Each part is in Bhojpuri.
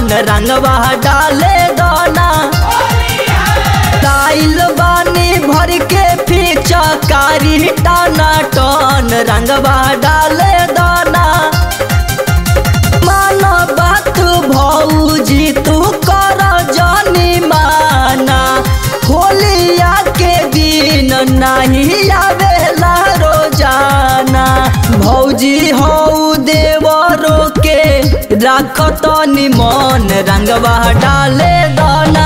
टन रंगवा डाले दाना ताइल बानी भर के फीचा कारी टाना टन रंगवा डाले दाना माना बात भौजी तू कर जानी माना होलिया के दिन नहीं आवेला रोजाना भौजी हौ देवरो के राखत निमन रंगवा डाले दाना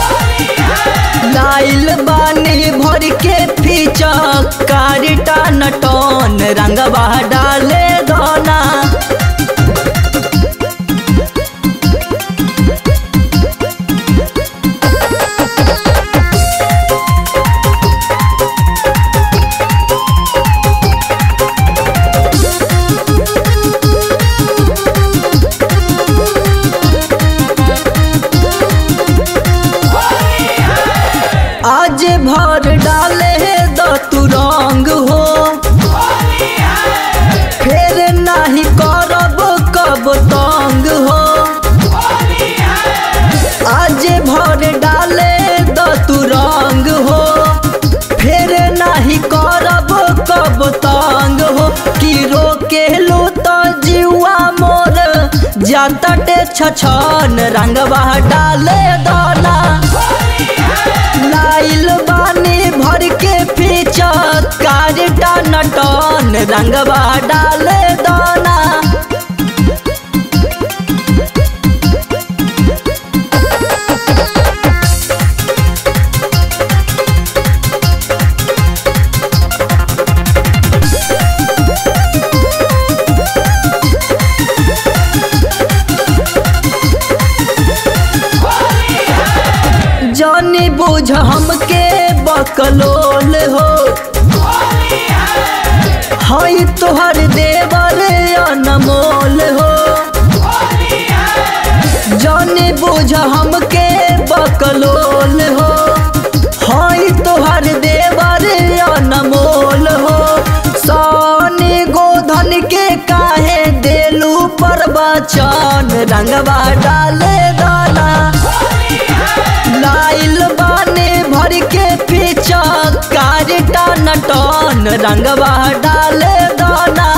लाइल बानी भर के फीचा कारिटा नटन रंगवा डाले दाना आज भर डाले द तू रंग हो फिर नहीं करब कब तंग हो आज भर डाले द तू रंग हो फिर नहीं करब कब तंग हो कि रोके लो तो जीवा मोर जाता टे छछन रंगवा डाले दाना लाइल बानी भर के पीछा कारिटा नटन रंगवा डाले दाना जानी बुझ हमके बकलोल हो हई तोहर देवर अनमोल हो जानी बुझ हमके बकलोल हो हई तोहर देवर अनमोल हो सोनी गोधन के काहे देलू पर बचन रंगवा डाले दाना लाइल बाने भर के पीछा कारिटा नटन रंगवा डाले दाना